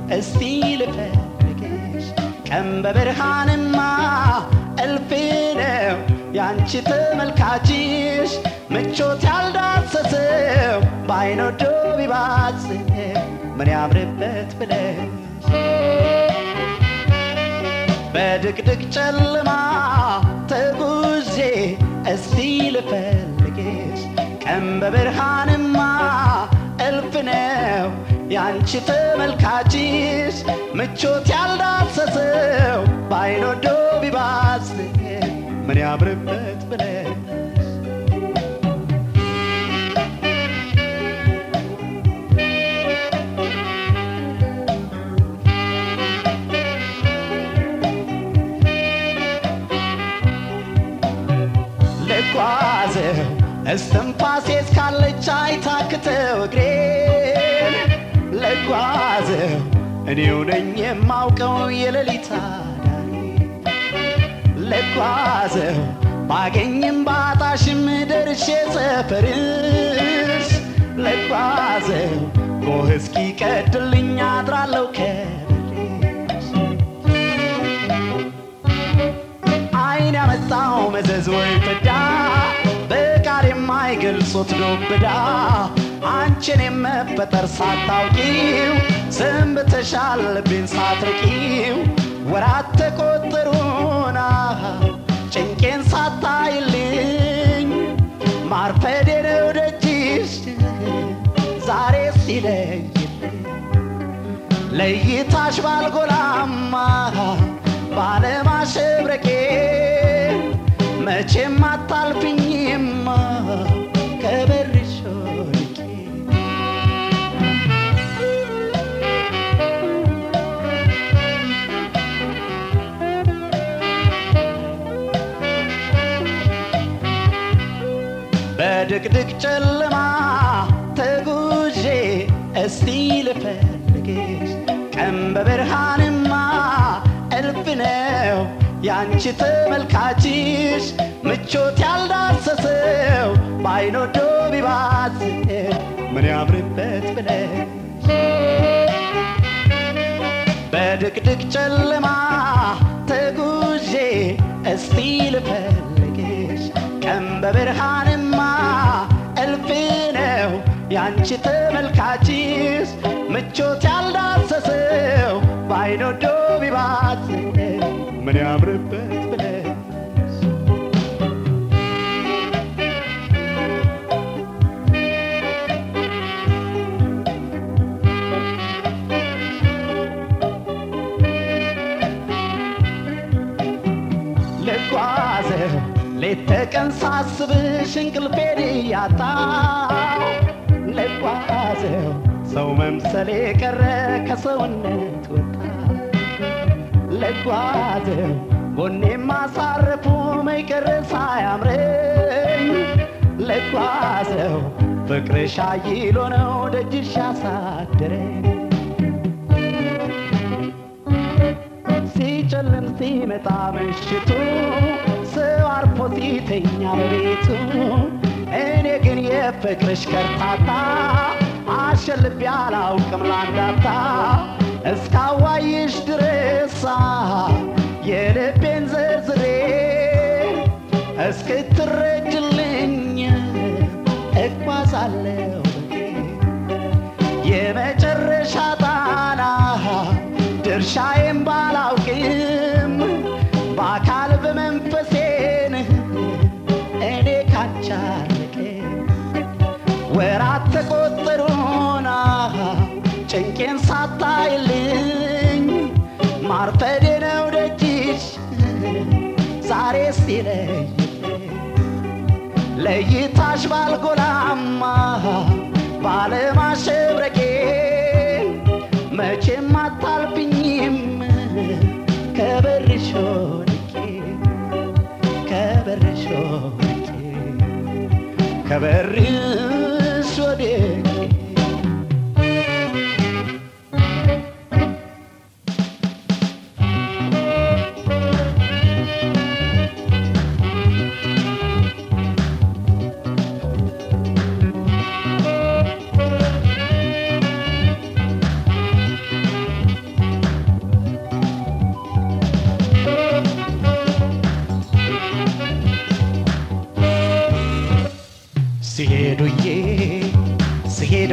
እስቲ ልፈልግሽ ቀን በብርሃንማ እልፍ ነው ያንቺ ተመልካችሽ ምቾት ያልዳሰሰው በአይን ወዶ ቢባዝ ምን ያምርበት ብለሽ በድቅድቅ ጨለማ ተጉዤ እስቲ ልፈልግሽ ቀን በብርሃንማ እልፍ ነው ያንቺ ተመልካችሽ ምቾት ያልዳሰሰው በአይን ወዶ ቢባዝ ምን ያምርበት ብለሽ ልጓዘው እስትንፋሴ እስካለች አይታክተው እግሬን ልጓዘው እኔው ነኝ የማውቀው የሌሊት አዳሪ ልጓዘው ባገኝም ባጣሽም ደርሼ ሰፈርሽ ልጓዘው ጎህ እስኪ ቀድልኝ አድራለሁ ከበርሽ አይን ያመጣው መዘዝ ወይ ፍዳ በቃል የማይገልጹት ዱብዳ አንቺን የመፈጠር ሳታውቂው ሰንብተሻል ልቤን ሳትርቂው ወራት ተቆጠሩና ጭንቄን ሳታይልኝ ማርፈዴ ነው ደጅሽ ዛሬ ሲለይልኝ ለይታሽ ባልጎላማ ባለማሸብረቄ መቼም አታልፍኝማ ከበርሽ ወድቄ በድቅድቅ ጨለማ ተጉዤ እስቲ ልፈልግሽ ቀን በብርሃንማ እልፍ ነው ያንቺ ተመልካችሽ ምቾት ያልዳሰሰው በአይን ወዶ ቢባት ምን ያምርበት ብለሽ በድቅድቅ ጨለማ ተጉዤ እስቲ ልፈልግሽ ቀን በብርሃንማ እልፍ ነው ያንቺ ተመልካችሽ ምቾት ያልዳሰሰው በአይን ወዶ ቢባት ምን ያምርበት ብለሽ ልጓዘው ሌት ተቀን ሳስብሽ እንቅልፌን እያጣው ልጓዘው ሰው መምሰሌ ቀረ ከሰውነት ወጣ ልጓዘው ጎኔ ማሳረፉ መይቀረ ሳያምረኝ ልጓዘው ፍቅርሽ አይሎ ነው ደጅሽ ያሳደረኝ ሲጨልም ሲመጣ ምሽቱ ሰው አርፎ ሲተኛ በቤቱ እኔ ግን የፍቅርሽ ከርታታ አሸልቤ አላውቅም ላንዳፍታ እስካዋይሽ ድረሳ የልቤን ዘርዝሬ እስክትረጅልኝ እጓዛለሁ የመጨረሻ ጣና ድርሻዬን ባላውቅም በአካል በመንፈሴን እኔ ካንቺ አልርቅም። ወራት ተቆጠሩና ጭንቄን ሳታይልኝ ማርፈዴ ነው ደጅሽ ዛሬ ሲለይልኝ ለይታሽ ባልጎላማ ባለማሸብረቄ መቼም አታልፍኝም ከበርሽ ወድቄ ከበርሽ ወድቄ ከበርሽ ወድቄ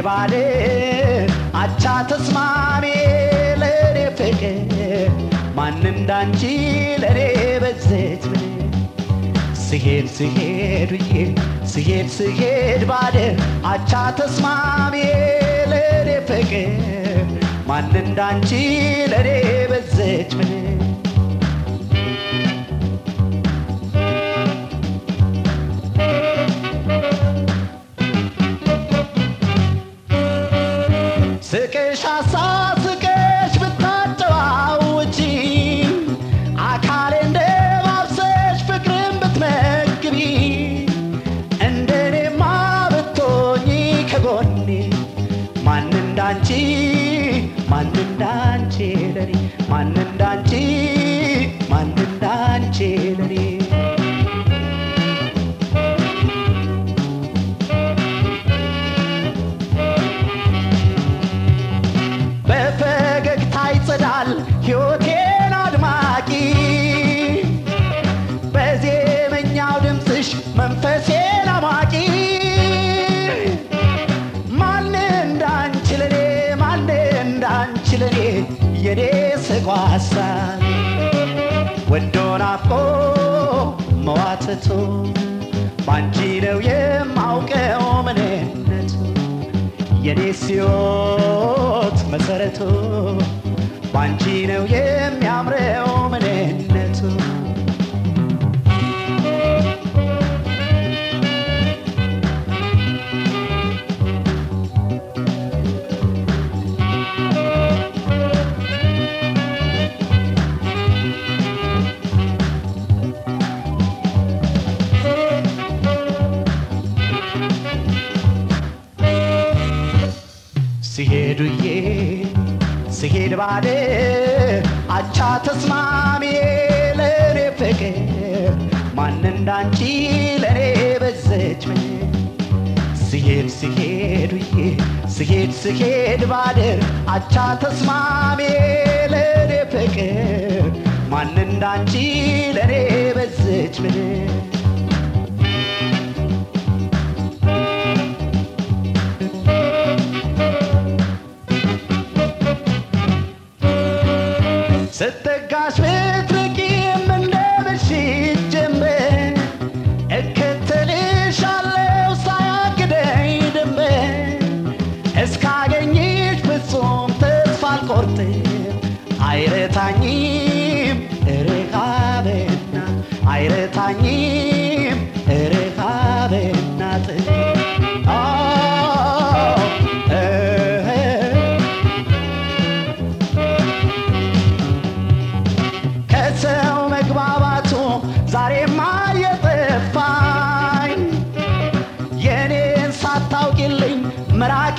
ባለ አቻ ተስማሚ ለኔ ፍቅር ማን እንዳንቺ ለኔ በዘች ምን ስሄድ ስሄድ ብዬ ስሄድ ስሄድ ባለ አቻ ተስማሚ ለኔ ፍቅር ማን እንዳንቺ ለኔ በዘች ምን ስቅሽ አሳስቅሽ ብታጨዋውጪ አካሌ እንደ ማብሰሽ ፍቅርን ብትመግቢ እንደኔማ ብትሆኚ ከጎኔ ማን እንዳንቺ ማን እንዳንቺ ለኔ ማን እንዳንቺ ማን እንዳንቺ ለኔ በፈገግታ ይጸዳል ሕይወቴን አድማቂ በዜመኛው ድምፅሽ መንፈሴን አማቂ ማን እንዳንቺ ለኔ ማን እንዳንቺ ለኔ የኔ ስጓሳ ወዶ ናፍቆ መዋተቱ ባንቺ ነው የማውቀው ምንነቱ የኔ ሕይወት መሰረቱ ባንቺ ነው የሚያምረው ምንነቱ ሲሄዱዬ ሲሄድ ባለ አቻ ተስማሚ ለኔ ፍቅር ማን እንዳንቺ ለኔ በዘች ምን ሲሄድ ሲሄዱዬ ሲሄድ ሲሄድ ባድር አቻ ተስማሚ ለኔ ፍቅር ማን እንዳንቺ ለኔ በዘች ምን ስትጋሽ ብትርቂም እንደ ምሽት ጀንበር እከተልሻለሁ ሳያግደኝ ድንበር እስካገኝሽ ፍጹም ተስፋ አልቆርጥም አይረታኝም እርሃብና አይረታኝም እርሃብና ጥም አዎ፣ እህ ከሰው መግባባቱ ዛሬማ የጠፋኝ የኔን ሳታውቂልኝ መራቄ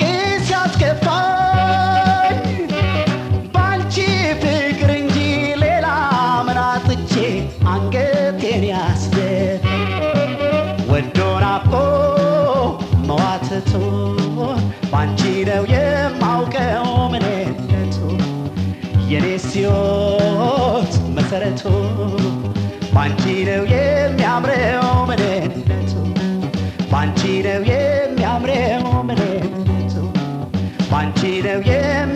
ሲያስከፋኝ ባንቺ ፍቅር እንጂ ሌላ ምን አጥቼ አንገቴን ያስደፍ ወዶ ናፍቆ መዋተቱ ባንቺ ነው የማውቀው ምንነቱ የኔ ሕይወት መሰረቱ ባንቺ ነው የሚያምረው ምንነቱ ባንቺ ነው የሚያምረው ምንነቱ ባንቺ ነው የሚ